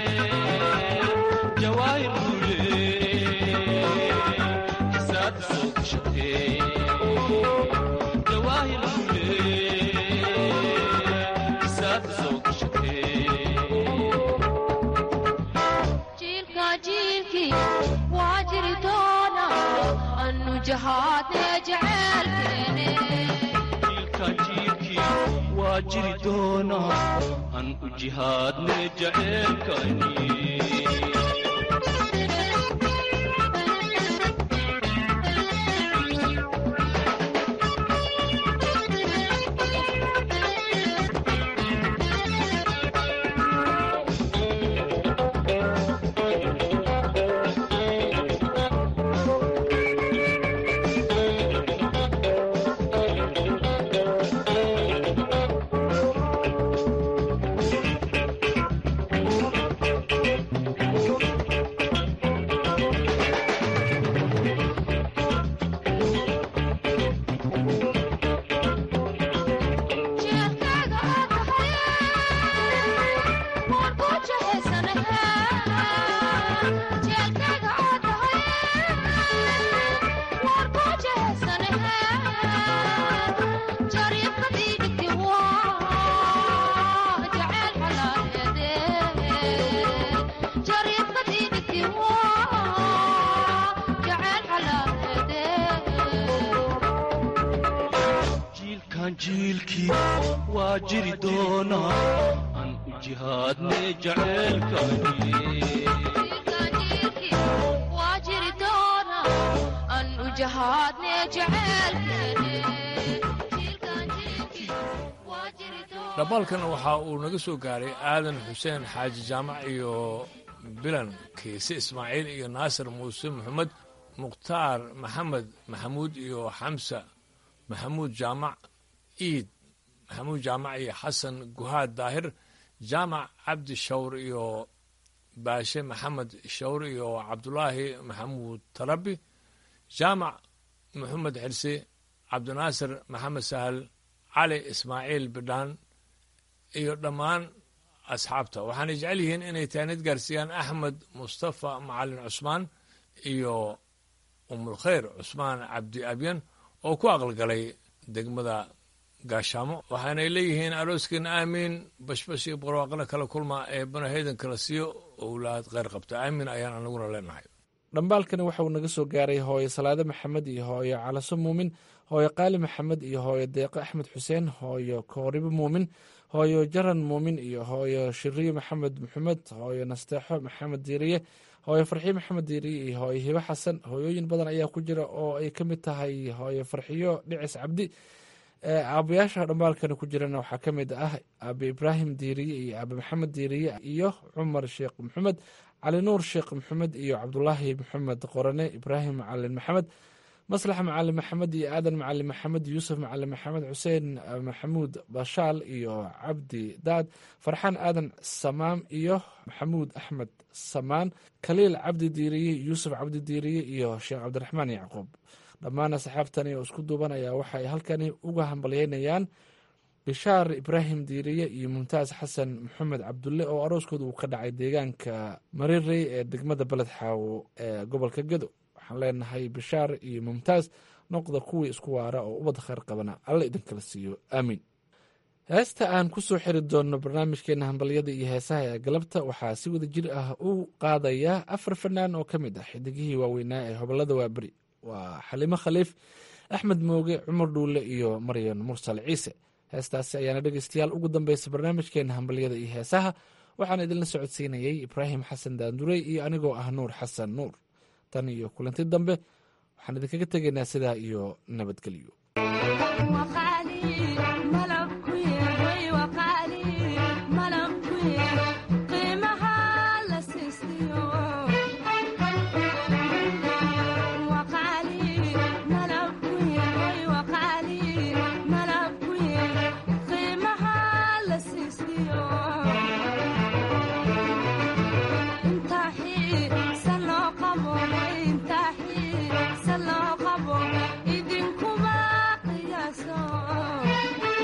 jawaahir luule xisaad soo gashatee jawaahir luule xisaad soo gashatee
jiilka jiilkii waa jiri doona anu jahaadne jecelkeene
jiilkan jiilkii waa jiri doonaa aan u jihaadne jaceelkani
jeelkaaga aad tahay waan ku jehaysanaha jeelkaaga aad tahay waan ku jehaysanaha jariifka diigti waa jaceyl xalaaleede jariifka diigti waa jaceyl xalaaleede
jiilkan jiilkii waa jiri doonaa aan u jihaadne jaceelkani
waa jiri doona an u jahaadne jecelkeene
dhabalkan waxa uu naga soo gaaray aadan xuseen xaaji jaamac iyo bilan kiise ismaaciil iyo naasir muuse maxamed mukhtaar maxamed maxamuud iyo xamsa maxamuud jaamac iid maxamuud jaamac iyo xasan guhaad daahir jaamac cabdi shawr iyo baashe maxamed shawr iyo cabdulaahi maxamuud tarabi jaamac maxamed xirse cabdinaasir maxamed sahal cali ismaaciil bidhaan iyo dhammaan asxaabta waxaanay jecel yihiin inay taanid gaarsiiyaan axmed mustafa macalin cusmaan iyo umulkhayr cusmaan cabdi abyan oo ku aqalgalay degmada gaashaamo waxaanay leeyihiin arooskeena aamiin bashbash iyo barwaaqana kala kulma ee banahaydan kala siiyo owlaad kheyr qabta aamiin ayaan anaguna leenahay
dhambaalkani waxa uu naga soo gaaray hooyo salaade maxamed iyo hooyo calaso muumin hooyo qaali maxamed iyo hooyo deeqo axmed xuseen hooyo kooribo muumin hooyo jaran muumin iyo hooyo shiriyo maxamed maxamed hooyo nasteexo maxamed diiriye hooyo farxiyo maxamed diiriye iyo hooyo hibo xasan hooyooyin badan ayaa ku jira oo ay ka mid tahay hooyo farxiyo dhicis cabdi aabayaasha dhambaalkani ku jirana waxaa ka mid ah aabe ibraahim diiriye iyo aabe maxamed diiriye iyo cumar sheekh maxamed cali nuur sheekh maxamed iyo cabdulaahi maxamed qorane ibraahim macalin maxamed maslax macalin maxamed iyo aadan macalin maxamed yuusuf macalin maxamed xuseen maxamuud bashaal iyo cabdi daad farxaan aadan samaam iyo maxamuud axmed samaan khaliil cabdi diiriye yuusuf cabdi diiriye iyo sheekh cabdiraxmaan yacquub dhammaan asxaabtani oo isku duubanaya waxay halkani uga hambalyeynayaan bishaar ibraahim diiriye iyo mumtaas xasan maxamed cabdulle oo arooskooda uu ka dhacay deegaanka marirey ee degmada beled xaawo ee gobolka gedo waxaan leenahay bishaar iyo mumtaas noqda kuwii isku waara oo ubad kheyr qabana alla idinkala siiyo aamiin heesta aan ku soo xiri doonno barnaamijkeena hambalyada iyo heesaha ee galabta waxaa si wada jir ah u qaadaya afar fanaan oo ka mid ah xidigihii waaweynaa ee hobolada waaberi waa xalimo khaliif axmed mooge cumar dhuule iyo maryan mursal ciise heestaasi ayaana dhegeystayaal ugu dambeysa barnaamijkeena hambalyada iyo heesaha waxaan idinla socodsiinayey ibraahim xasan daandurey iyo anigoo ah nuur xasan nuur tan iyo kulanti dambe waxaan idinkaga tegaynaa sidaa iyo nabadgelyo
idinkuma qiyaaso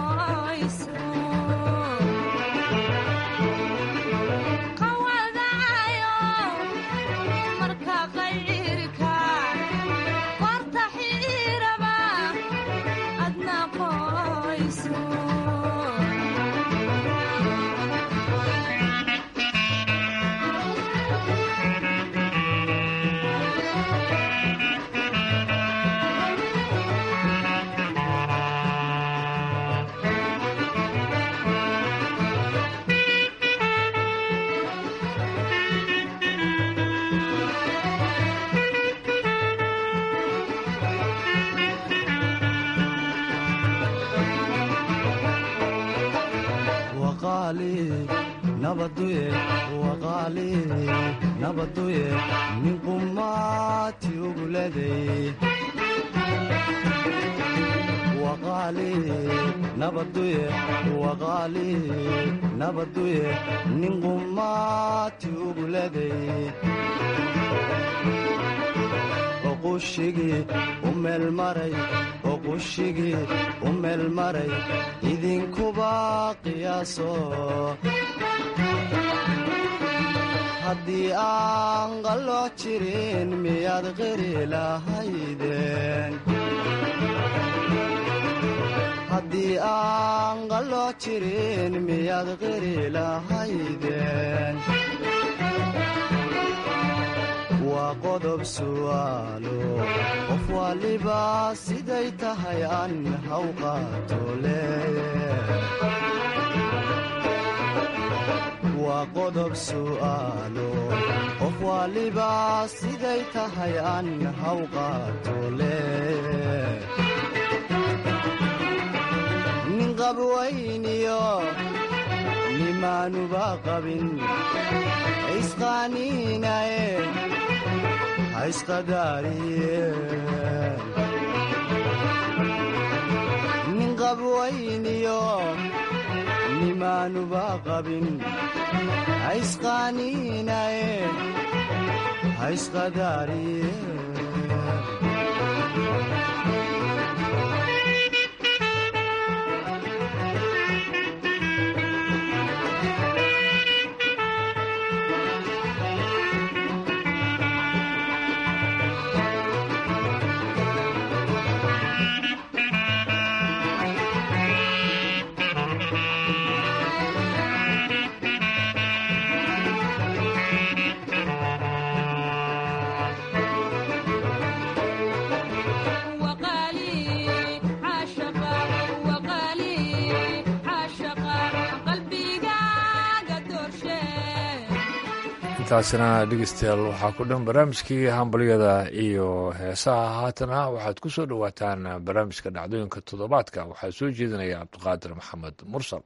nabaduye waqaali nabaduye nin qumaati uguleday waqaali nabaduye waqaali nabaduye nin qumaati uguleday oqushigii u meelmaray oqushigii u meelmaray idinkuba qiyaaso haddii aan qalooc jirin miyaad qiri lahaydeen haddii aan qalooc jirin miyaad qiri lahaydeen waa qodob su'aalo qof waliba siday tahay aan haw qaato waa qodob su'aalo qof waliba siday tahay aan haw qaato nin qabwayniyo nimaanuba qabin isqaaniinaye nin qabwayniyo nimaanuba qabin haysqaaniinaye haysqadaariye
intaasina dhegeystayaal waxaa ku dhan barnaamijkii hambalyada iyo heesaha haatana waxaad ku soo dhowaataan barnaamijka dhacdooyinka toddobaadka waxaa soo jeedinaya cabdiqaadir maxamed mursal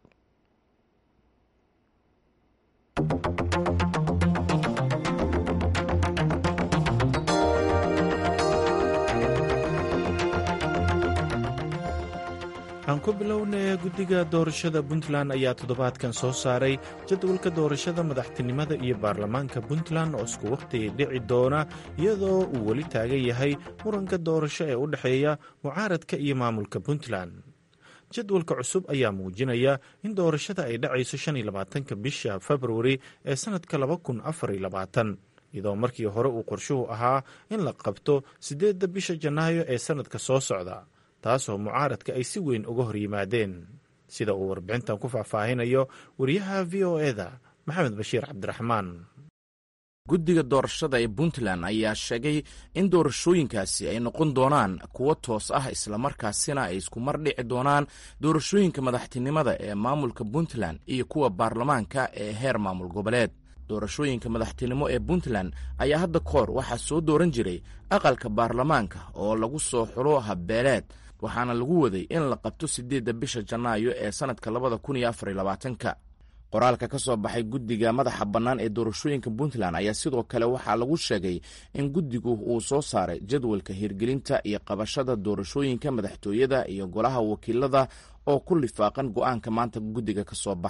aan ku bilownay guddiga doorashada puntland ayaa toddobaadkan soo saaray jadwalka doorashada madaxtinimada iyo baarlamaanka puntland oo isku wakhti dhici doona iyadoo uu weli taagan yahay muranka doorasho ee u dhexeeya mucaaradka iyo maamulka puntland jadwalka cusub ayaa muujinaya in doorashada ay dhacayso shan iyo labaatanka bisha februari ee sannadka laba kun afar iyo labaatan iyadoo markii hore uu qorshuhu ahaa in la qabto siddeedda bisha janaayo ee sannadka soo socda taasoo mucaaradka ay si weyn uga hor yimaadeen sida uu warbixintan ku faahfaahinayo wariyaha v o e da maxamed bashiir cabdiraxmaan
guddiga doorashada ee puntland ayaa sheegay in doorashooyinkaasi ay noqon doonaan kuwo toos ah islamarkaasina ay isku mar dhici doonaan doorashooyinka madaxtinimada ee maamulka puntland iyo kuwa baarlamaanka ee heer maamul goboleed doorashooyinka madaxtinimo ee puntland ayaa hadda kahor waxaa soo dooran jiray aqalka baarlamaanka oo lagu soo xulo habbeeleed waxaana lagu waday in la qabto siddeedda bisha janaayo ee sannadka labada kun iyo afar iyo labaatanka qoraalka ka soo baxay guddiga madaxa bannaan ee doorashooyinka puntland ayaa sidoo kale waxaa lagu sheegay in guddigu uu soo saaray jadwalka hirgelinta iyo qabashada doorashooyinka madaxtooyada iyo golaha wakiilada oo ku lifaaqan go'aanka maanta guddiga ka soo baxay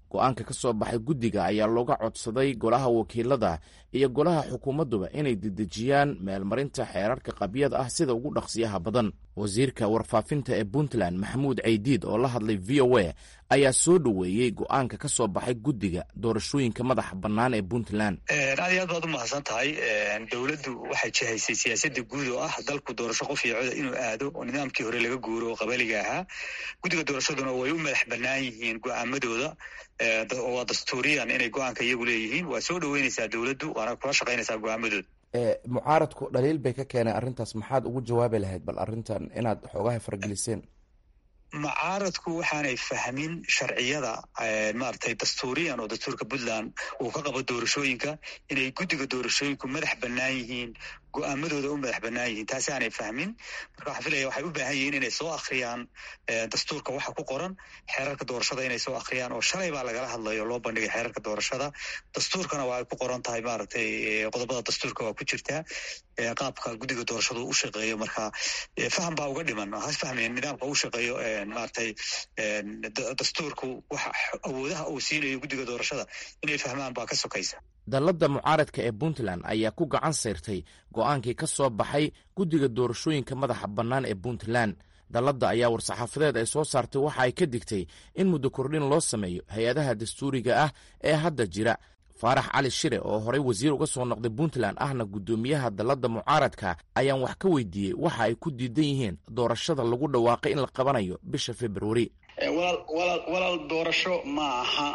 go-aanka ka soo baxay guddiga ayaa looga codsaday golaha wakiilada iyo golaha xukuumadduba inay dedejiyaan meelmarinta xeerarka qabyada ah sida ugu dhaqsiyaha badan wasiirka warfaafinta ee puntland maxamuud caydiid oo la hadlay v o a ayaa soo dhoweeyey go-aanka ka soo baxay guddiga doorashooyinka madaxa bannaan ee puntland
aad iyo aad baad u mahadsan tahay dowladdu waxay jihaysay siyaasadda guud oo ah dalku doorasho qof iyo coda inuu aado oo nidaamkii hore laga guuro oo qabaliga ahaa guddiga doorashaduna way u madax bannaan yihiin go-aamadooda waa dastuuriyan inay go-aanka iyagu leeyihiin waa soo dhoweynaysaa dowladdu waana kula shaqaynaysaa go-aamadooda
mucaaradku dhaliil bay ka keeneen arrintaas maxaad ugu jawaabi lahayd bal arrintan inaad xoogaha fargeliseen
mucaaradku waxaanay fahmin sharciyada maaragtay dastuuriyan oo dastuurka puntland uu ka qabo doorashooyinka inay guddiga doorashooyinku madax bannaan yihiin go-aamadooda u madax bannaan yihiin taasi aanay fahmin marka waxaan filaya waxay u baahan yihiin inay soo akhriyaan dastuurka waxa ku qoran xeerarka doorashada inay soo akhriyaan oo shalay baa lagala hadlayo loo bandhigay xeerarka doorashada dastuurkana waa ay ku qoran tahay maaragtay qodobada dastuurka waa ku jirtaa qaabka guddiga doorashadu u shaqeeyo marka faham baa uga dhiman has fahmeen nidaamka u shaqeeyo maaragtay dastuurku waxa awoodaha uu siinayo guddiga doorashada inay fahmaan baa ka sokaysa
dalladda mucaaradka ee puntland ayaa ku gacan sayrtay go-aankii ka soo baxay guddiga doorashooyinka madaxa bannaan ee puntland dalladda ayaa war-saxaafadeed ay soo saartay waxa ay ka digtay in muddo kordhin loo sameeyo hay-adaha dastuuriga ah ee hadda jira faarax cali shire oo horey wasiir uga soo noqday puntland ahna guddoomiyaha dalladda mucaaradka ayaan wax ka weydiiyey waxa ay ku diidan yihiin doorashada lagu dhawaaqay in la qabanayo bisha februari
walaal doorasho ma aha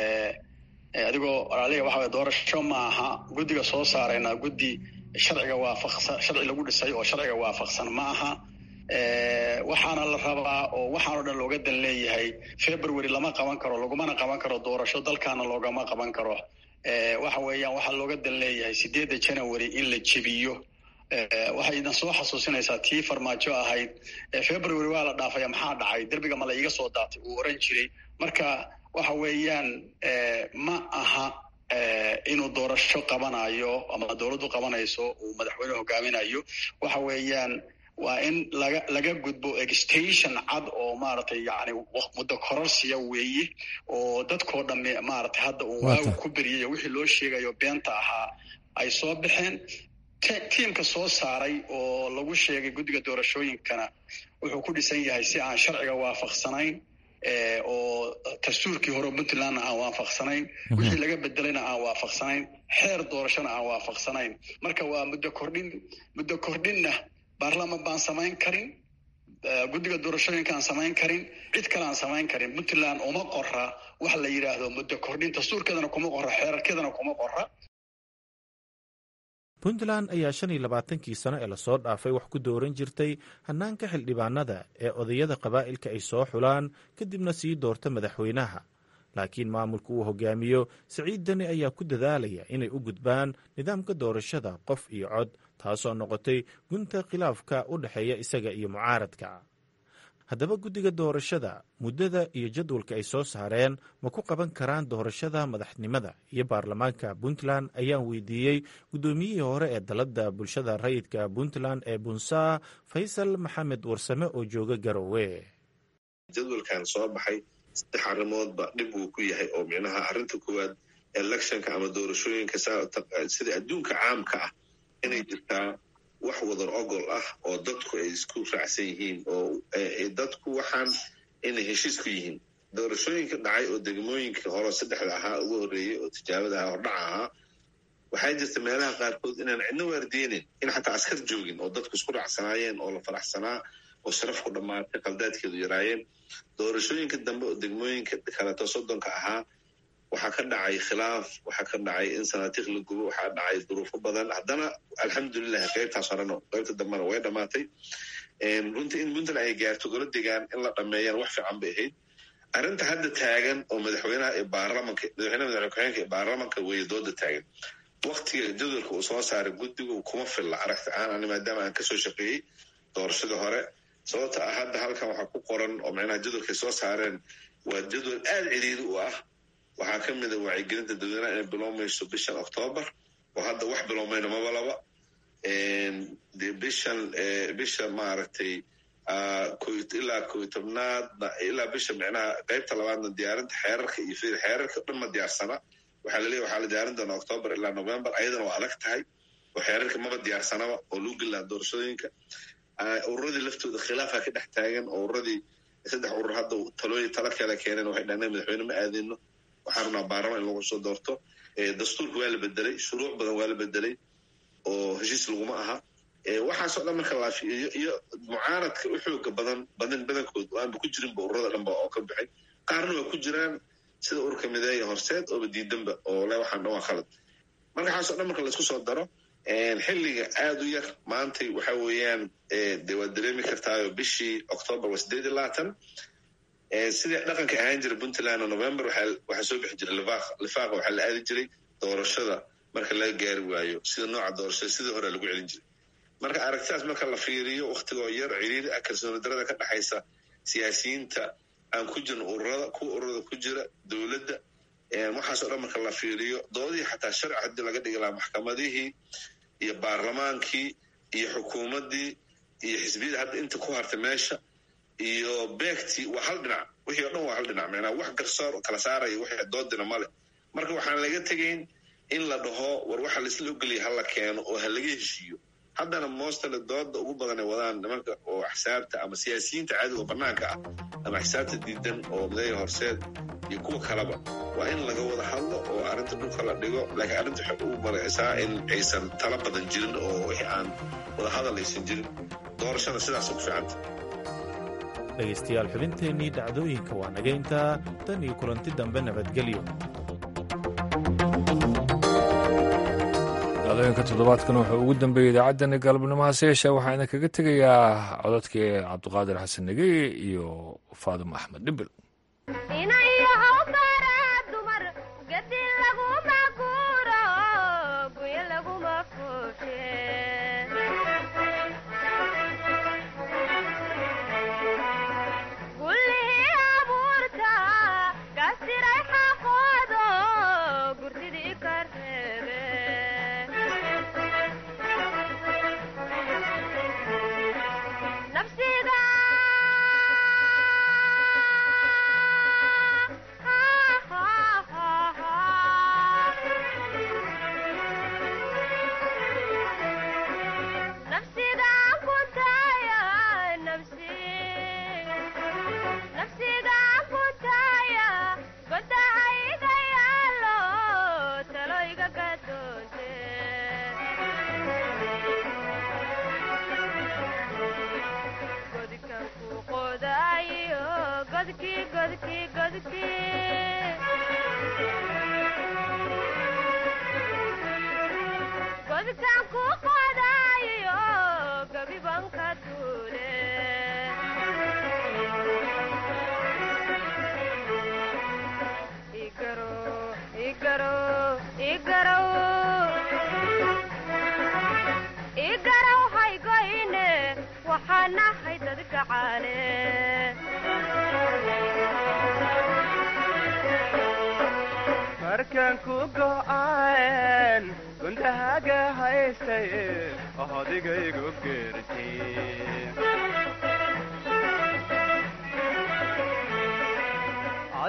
adigoo aliga waxa doorasho ma aha guddiga soo saarayna guddi sharciga waafaqsan sharci lagu dhisay oo sharciga waafaqsan ma aha waxaana la rabaa oo waxaanoo dhan looga dan leeyahay february lama qaban karo lagumana qaban karo doorasho dalkaana loogama qaban karo waxa weeyaan waxaa looga dan leeyahay sideedda january in la jebiyo waxay idan soo xasuusinaysaa tii farmaajo ahayd february waa la dhaafaya maxaa dhacay derbiga ma la iiga soo daatay uu oran jiray marka waxa weeyaan ma aha inuu doorasho qabanayo ama dowladdu qabanayso uu madaxweyne hogaaminayo waxa weeyaan waa in laga laga gudbo extension cad oo maaragtay yani muddo kororsiya weeye oo dadkoo dhamme maaragtay hadda uu waagu ku beriyay wixii loo sheegayo beenta ahaa ay soo baxeen tiimka soo saaray oo lagu sheegay guddiga doorashooyinkana wuxuu ku dhisan yahay si aan sharciga waafaqsanayn oo dastuurkii hore puntlandna aan waafaqsanayn wixii laga bedelayna aan waafaqsanayn xeer doorashona aan waafaqsanayn marka waa muddo kordhin muddo kordhinna baarlaman baan samayn karin guddiga doorashooyinka aan samayn karin cid kale aan samayn karin puntland uma qora wax la yidhaahdo muddo kordhin dastuurkeedana kuma qora xeerarkeedana kuma qora
puntland ayaa shan iyo labaatankii sano ee lasoo dhaafay wax ku dooran jirtay hannaanka xildhibaanada ee odayada qabaa'ilka ay soo xulaan kadibna sii doorta madaxweynaha laakiin maamulka uu hogaamiyo siciid dani ayaa ku dadaalaya inay u gudbaan nidaamka doorashada qof iyo cod taasoo noqotay gunta khilaafka u dhexeeya isaga iyo mucaaradka haddaba guddiga doorashada muddada iyo jadwalka ay soo saareen ma ku qaban karaan doorashada madaxnimada iyo baarlamaanka puntland ayaan weydiiyey guddoomiyihii hore ee dalladda bulshada rayidka puntland ee bunsaa faysal maxamed warsame oo jooga garowe
jadwalkan soo baxay saddex arrimoodba dhib uu ku yahay oo micnaha arrinta koowaad electionka ama doorashooyinka sida adduunka caamka ah inay jirtaa wax wadar ogol ah oo dadku ay isku raacsan yihiin oo dadku waxaan inay heshiis ku yihiin doorashooyinka dhacay oo degmooyinka hore saddexda ahaa ugu horreeyey oo tijaabada ahaa hordhaca ahaa waxaa jirta meelaha qaarkood inaan cidno waardeynin in xataa askar joogin oo dadku isku raacsanaayeen oo la faraxsanaa oo sharafku dhammaatay qaldaadkeedu yaraayeen doorashooyinka dambe oo degmooyinka kaleeto soddonka ahaa waxaa ka dhacay khilaaf waxaa ka dhacay in sanaatiikh la gubo waxaa dhacay duruufo badan haddana alxamdulilah qaybtaas horeno qaybta dambena way dhammaatay runtii in puntland ay gaarto gola degaan in la dhameeyana wax fiican bay ahayd arrinta hadda taagan oo madaxweynaha ee baarlamanka madaxweynaha madaxweyne ku-xigeenka ee baarlamanka weeye dooda taagan waktiga jadwalka uu soo saaray guddigu kuma filla aragti ahaan ani maadaama aan kasoo shaqeeyey doorashadii hore sababta ah hadda halkan waxaa ku qoran oo micnaha jadwalkay soo saareen waa jadwal aada ciriiri u ah waxaa ka mid a wacyigelinta dadweynaha inay bilowmayso bishan octoobar oo hadda wax bilowmayna maba laba de bishan bisha maaragtay ilaa koy tobnaadna ilaa bisha micnaha qaybta labaadna diyaarinta xeerarka iyo fir xeerarka dhan ma diyaarsana waxaa laleeyahy waxaa la diyaarin doonaa octoobar ilaa november ayadana waa adag tahay oo xeerarka maba diyaarsanaba oo lagu gelaa doorashooyinka ururadii laftooda khilaafaa ka dhex taagan oo ururadii saddex urur hadda talooyin tala kala keeneen waxay dhahneen madaxweyne ma aadino waxaa rabnaa baarlaman in lagu soo doorto dastuurka waa la bedelay shuruuc badan waa la bedelay oo heshiis laguma aha waxaasoo dhan marka laafiyo iyo mucaaradka u xooga badan badan badankood oo aanba ku jirinba ururada dhanba oo ka baxay qaarna waa ku jiraan sida ururka mideeya horseed ooba diidanba oo le waxaan dhan waa khalad marka waxaasoo dhan marka laisku soo daro xilliga aada u yar maantay waxa weeyaan de waad dareemi kartaayo bishii octoobar waa sideed iyo labaatan sidii dhaqanka ahaan jira puntland oo november waxaa soo bixi jiray lifaaq lifaaqa waxaa la aadi jiray doorashada marka laga gaari waayo sida nooca doorashada sidii hore lagu celin jiray marka aragtidaas marka la fiiriyo waktigoo yar ciriiri ah kalsooni darada ka dhexaysa siyaasiyiinta aan ku jirin ururada kuwa ururada ku jira dowladda waxaasoo dhan marka la fiiriyo doodihii xataa sharci haddii laga dhigi lahaa maxkamadihii iyo baarlamaankii iyo xukuumaddii iyo xisbiyada hadda inta ku hartay meesha iyo beegtii waa hal dhinac wixii o dhan waa hal dhinac macnaa wax garsoor kala saaraya wixii doodina male marka waxaan laga tegayn in la dhaho war waxa laisla ogeliya hala keeno oo ha laga heshiiyo haddana moostale dooda ugu badan ay wadaan nimanka oo axsaabta ama siyaasiyiinta caadiga oo banaanka ah ama axsaabta diidan oo mideeya horseed iyo kuwa kaleba waa in laga wada hadlo oo arrinta dhulka la dhigo laakiin arrinta waxay u maraysaa in aysan tala badan jirin oo wixii aan wada hadal aysan jirin doorashada sidaasa ku fiicanta
dhegaystayaal xubinteennii dhacdooyinka waa naga intaa tan iyo kulanti dambe nabadgelyo
dhacdooyinka toddobaadkan wuxuu ugu dambeeyey idaacaddani galabnimo hase yeeshee waxaa idin kaga tegayaa codadkii cabdiqaadir xasan negeye iyo faadimo axmed dhibil
markaan ku go'aan gundahaga haystay odigaygu geertay